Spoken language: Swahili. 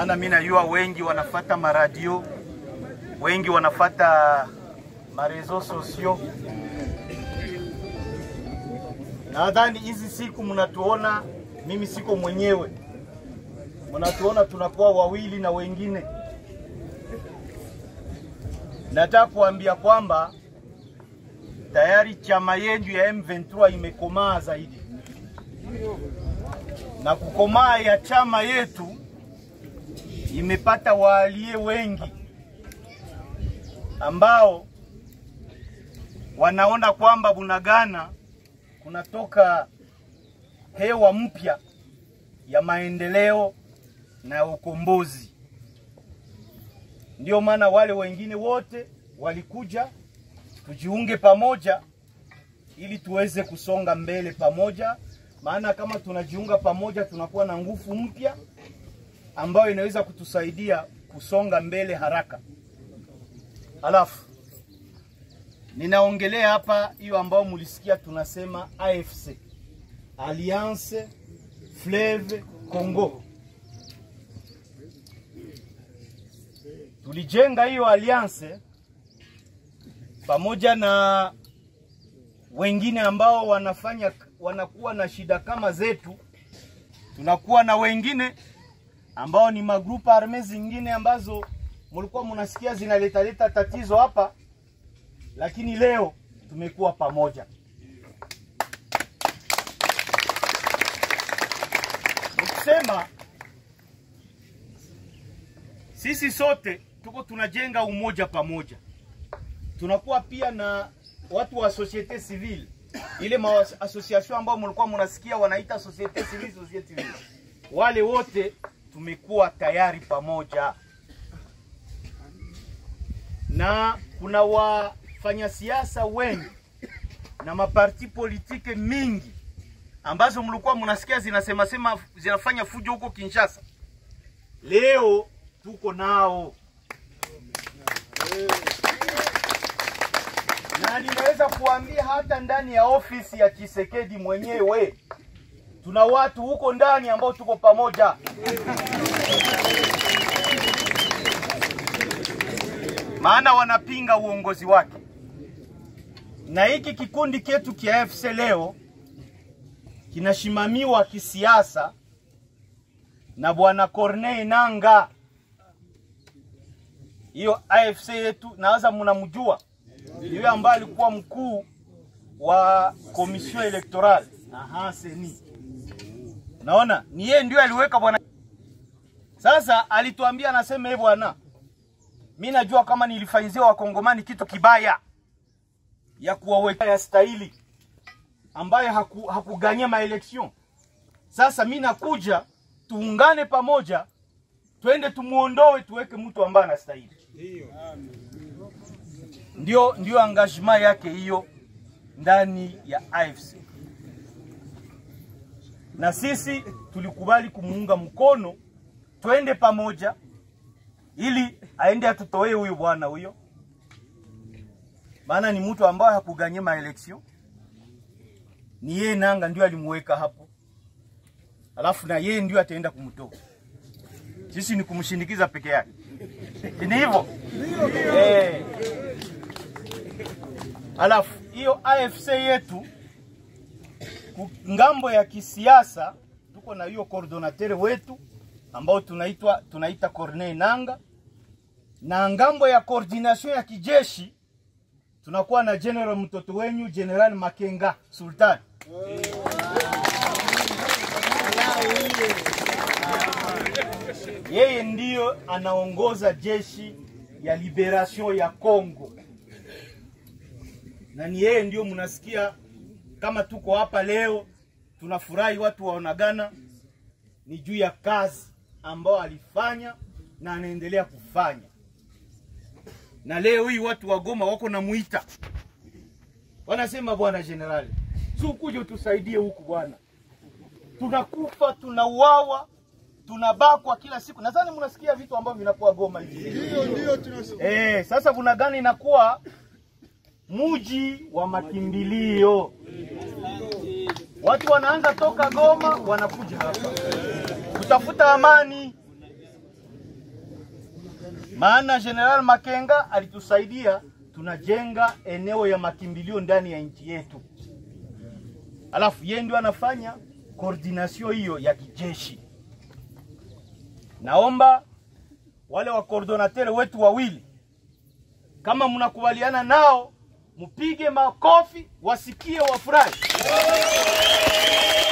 maana mimi najua wengi wanafata maradio, wengi wanafata marezo sosio. Nadhani hizi siku mnatuona, mimi siko mwenyewe, mnatuona tunakuwa wawili na wengine. Nataka kuambia kwamba tayari chama yenu ya M23 imekomaa zaidi, na kukomaa ya chama yetu imepata waalie wengi ambao wanaona kwamba Bunagana kunatoka hewa mpya ya maendeleo na ukombozi. Ndio maana wale wengine wote walikuja tujiunge pamoja ili tuweze kusonga mbele pamoja, maana kama tunajiunga pamoja tunakuwa na nguvu mpya ambayo inaweza kutusaidia kusonga mbele haraka. Alafu ninaongelea hapa hiyo ambayo mulisikia tunasema AFC, Alliance Fleuve Congo. Tulijenga hiyo alliance pamoja na wengine ambao wanafanya wanakuwa na shida kama zetu. Tunakuwa na wengine ambao ni magrupa arme zingine ambazo mulikuwa munasikia zinaletaleta tatizo hapa, lakini leo tumekuwa pamoja. Nikisema sisi sote tuko tunajenga umoja pamoja, tunakuwa pia na watu wa societe civile, ile ma association ambao mlikuwa mnasikia wanaita societe civile, societe civile, wale wote tumekuwa tayari pamoja, na kuna wafanyasiasa wengi na maparti politike mingi ambazo mlikuwa mnasikia zinasema sema zinafanya fujo huko Kinshasa. Leo tuko nao na ninaweza kuambia hata ndani ya ofisi ya Chisekedi mwenyewe tuna watu huko ndani ambao tuko pamoja. Maana wanapinga uongozi wake, na hiki kikundi chetu kia AFC leo kinashimamiwa kisiasa na bwana Corneille Nanga. Hiyo AFC yetu nawaza mnamjua, yule ambaye alikuwa mkuu wa komision electorale aha, seni naona ni yeye ndio aliweka bwana. Sasa alituambia anasema, eh bwana, mi najua kama nilifanyizia wakongomani kitu kibaya ya kuwaweka ya stahili ambaye haku, hakuganyia maelection. Sasa mi nakuja tuungane pamoja, twende tumuondoe, tuweke mtu ambaye anastahili. Ndio, ndio engagement yake hiyo ndani ya AFC, na sisi tulikubali kumuunga mkono, twende pamoja ili aende atutoe huyu bwana huyo, maana ni mtu ambaye hakuganyia maelection ni yeye Nanga ndio alimuweka hapo, alafu na yeye ndio ataenda kumtoa. Sisi ni kumshindikiza peke yake, ni hivyo eh. Alafu hiyo AFC yetu ngambo ya kisiasa, tuko na hiyo coordinateur wetu ambao tunaitwa tunaita Corneille Nanga, na ngambo ya coordination ya kijeshi tunakuwa na general mtoto wenyu General Makenga Sultan. Yeye ndiyo anaongoza jeshi ya liberation ya Congo, na ni yeye ndiyo mnasikia kama tuko hapa leo tunafurahi, watu waonagana, ni juu ya kazi ambayo alifanya na anaendelea kufanya na leo hii watu wa Goma wako na muita, wanasema bwana generali, si ukuje utusaidie huku bwana, tunakufa tunauawa tunabakwa kila siku. Nadhani mnasikia vitu ambavyo vinakuwa Goma hivi. Ndio, ndio tunasikia. Eh, sasa Bunagana inakuwa muji wa makimbilio. Watu wanaanza toka Goma wanakuja hapa kutafuta amani, maana General Makenga alitusaidia, tunajenga eneo ya makimbilio ndani ya nchi yetu, alafu yeye ndio anafanya koordination hiyo ya kijeshi. Naomba wale wa coordinateur wetu wawili, kama mnakubaliana nao, mpige makofi, wasikie, wafurahi.